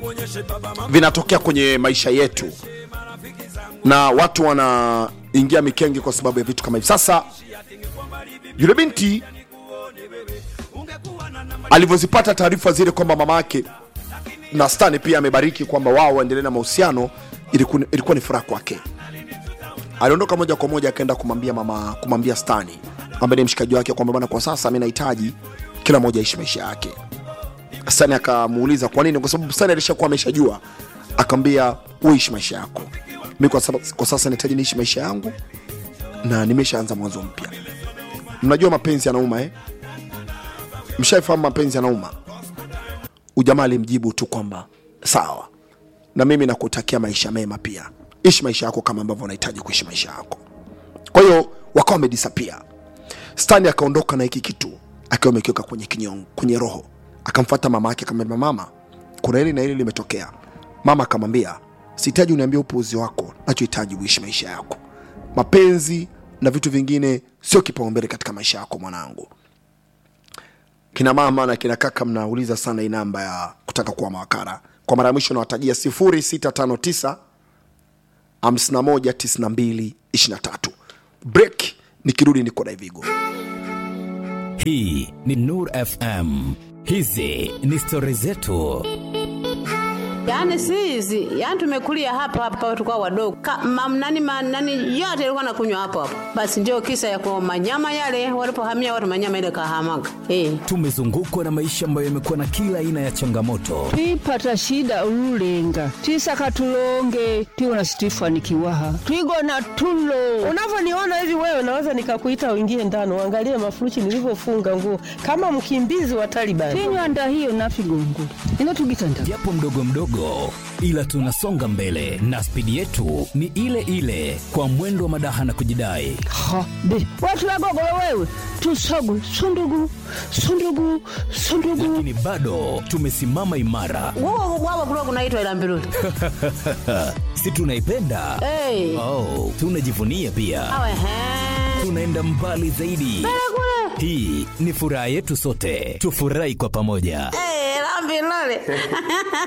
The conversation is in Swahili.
vinatokea kwenye maisha yetu na watu wanaingia mikenge kwa sababu ya vitu kama hivi sasa yule binti alivyozipata taarifa zile kwamba mama yake na stani pia amebariki kwamba wao waendelee na mahusiano ilikuwa, ilikuwa ni furaha kwake aliondoka moja kwa moja akaenda kumwambia mama kumwambia stani ambaye ni mshikaji wake kwamba bana kwa sasa mi nahitaji kila mmoja aishi maisha yake stani akamuuliza kwa nini kwa sababu stani alishakuwa ameshajua akamwambia uishi maisha yako mi kwa, saba- kwa sasa nahitaji niishi maisha yangu na nimeshaanza mwanzo mpya mnajua mapenzi yanauma eh? mshaifahamu mapenzi yanauma ujamaa alimjibu tu kwamba sawa na mimi nakutakia maisha mema pia ishi maisha yako kama ambavyo unahitaji kuishi maisha yako kwa hiyo wakawa wamedisapia stani akaondoka na hiki kitu akiwa amekiweka kwenye kinyongo kwenye roho akamfata mama yake akamwambia mama kuna hili na hili limetokea mama akamwambia sihitaji uniambia upuuzi wako nachohitaji uishi maisha yako mapenzi na vitu vingine sio kipaumbele katika maisha yako mwanangu kina mama na kina kaka mnauliza sana hii namba ya kutaka kuwa mawakala kwa mara ya mwisho nawatajia 0659 519223 break nikirudi niko daivigo hii ni nur fm hizi ni stori zetu Yaani si hizi, yaani tumekulia hapa hapa tulikuwa wadogo. Ka, mam, nani, ma, nani yote ilikuwa nakunywa hapo hapo. Basi ndio kisa ya kwa manyama yale walipohamia watu manyama ile kahamaga. Eh. tumezungukwa na maisha ambayo yamekuwa na kila aina ya changamoto twipata shida ululenga twisaka tulonge tiwona situifanikiwaha twigona tulo unavyoniona hivi wewe naweza nikakuita uingie ndani uangalie mafuruchi nilivyofunga nguo kama mkimbizi wa Taliban. tinywanda hiyo nafigongo ino tugitanda japo mdogo mdogo ila tunasonga mbele na spidi yetu ni ile ile kwa mwendo wa madaha na kujidai ha be watulagogolo wewe tusogwe sundugu sundugu sundugu lakini bado tumesimama imara Wao wao kulikuwa kunaitwa ila mbiruli. si tunaipenda Eh. oh, tunajivunia pia Awe he. tunaenda mbali zaidi hii ni furaha yetu sote tufurahi kwa pamoja Eh, la mbiruli.